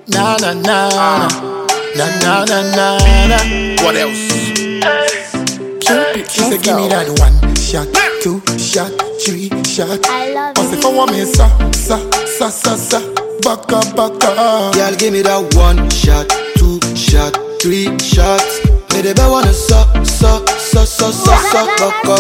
Na na na na na na na na na. What else? Cupid, she said give me that one shot, two shot, three shot. I love I say for one me sa sa sa sa sa. Baka baka. Girl, give me that one shot, two shot, three shots. Me the best wanna suck, suck, suck, suck, suck, suck, baka,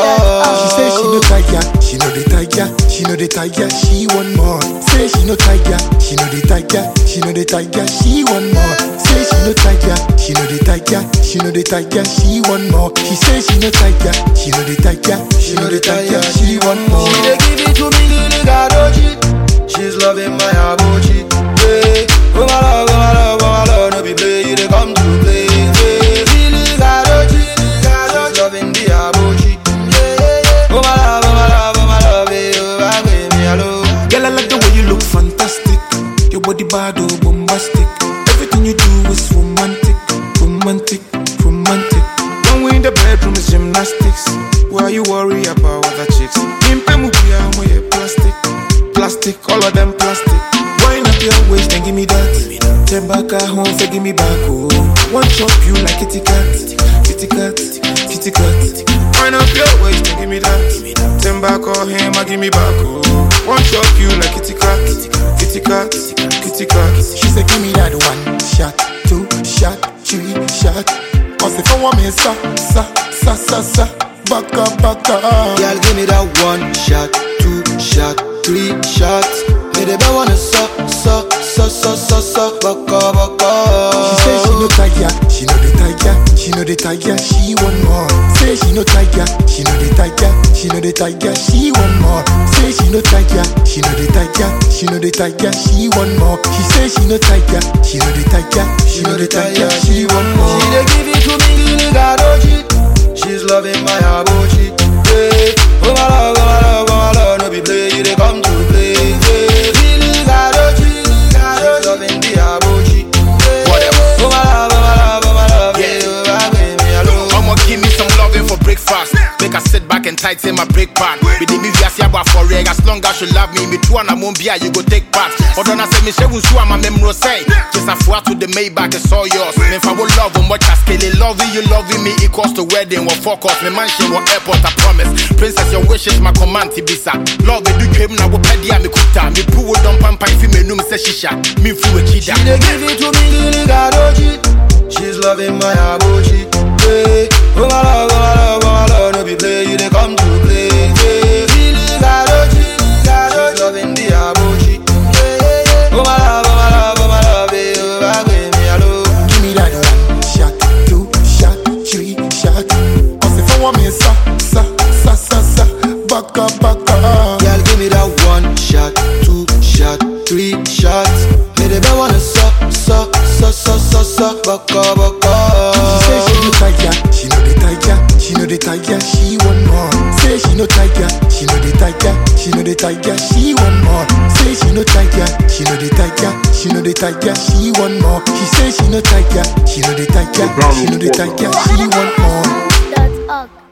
She say she no baka. tiger, she no the tiger, she no the tiger, she want more. Say she no tiger, she no the tiger, she no the tiger, she want more. Say she no tiger, she no the tiger, she no the tiger, she want more. She say she no tiger, she no the tiger, she no the tiger, she want more. She dey give it to me, Lily Gadoji. She's loving my abochi. Yeah. Oh my love, oh my love, oh my love, no be play, you dey come to play. Yeah. Lily Gadoji, she's loving the abochi. Yeah, yeah, yeah. Oh my love, oh my love, oh my love, eh, oh my baby, hello. Girl, I like the way you look fantastic. Your body bad, oh, bombastic. Everything you do is romantic, romantic, romantic. When we in the bedroom is gymnastics. Why you worry about other chicks? Pimpe mubia moye plastic, plastic, all of them plastic. Wind up your waist and give me that. Turn back at home, say give me back, oh. One chop you like kitty cat, kitty cat, kitty cat. Wind up your waist and give me that. Turn back on him, I give me back, oh. One chop you like kitty cat, kitty cat, kitty cat. She said, give me that one shot, two shot, three shot. I say, for one me, sa, sa, sa, sa, sa, baka, baka. Girl, give me that one shot, two shot, three shots. Me the best wanna suck, suck, suck, suck, suck, suck, baka, baka. She say she no tiger, she no the tiger, she no the tiger, she want more. Say she no tiger, she no the tiger, she no the tiger, she want more. Say she no tiger, she no the tiger, she no the tiger, she want more. She say she no tiger, she no the tiger, she no the tiger, she want more. She dey give it to me, Lily Gadoji. She's loving my abochi. Yeah. Oh my love, oh my love, oh my love, no be play, you dey come to play. Yeah. Lily Gadoji, she's loving the abochi. Yeah. What else? Oh my love, oh my love, oh my love, yeah, oh my baby, hello. I'ma give me some loving for breakfast. Make her sit back and tighten my break pan. Be the me via siaba for reg. As long as you love me, me too and I won't be you go take part. Although I say me she will sue my memory say. Just a four to the Maybach, it's all yours. Me if I will love much as scale loving you, loving me equals to wedding or focus. Me mansion or airport, I promise. Princess, your wishes my command to bisa. Love me do dream na wo pedia me kuta. Me pu wo don pampa if me num say shisha. Me fu a She kida. dey give it to me, Lily Gadoji. She's loving my abochi. Yeah. Oh my love, oh my love, oh my love, no be play, you dey come to play. Yeah. Lily Gadoji, she's loving the abochi. Yeah, yeah, yeah. Oh my love, oh my love, oh my love, eh, oh my baby, hello. Give me that one shot, two shot, three shot. I say for one me, sa, sa, sa, sa, sa, baka, baka. Girl, give me that one shot, two shot, three shots. Me the best wanna suck, suck, suck, suck, suck, suck, baka, baka. She say she no tiger, she no the tiger, she no the tiger, she want more. Say she no tiger, she no the tiger, she no the tiger, she want more. Say she no tiger, she no the tiger, she no the tiger, she want more. She say she no tiger, she no the tiger, she no the tiger, she want more. Dot org.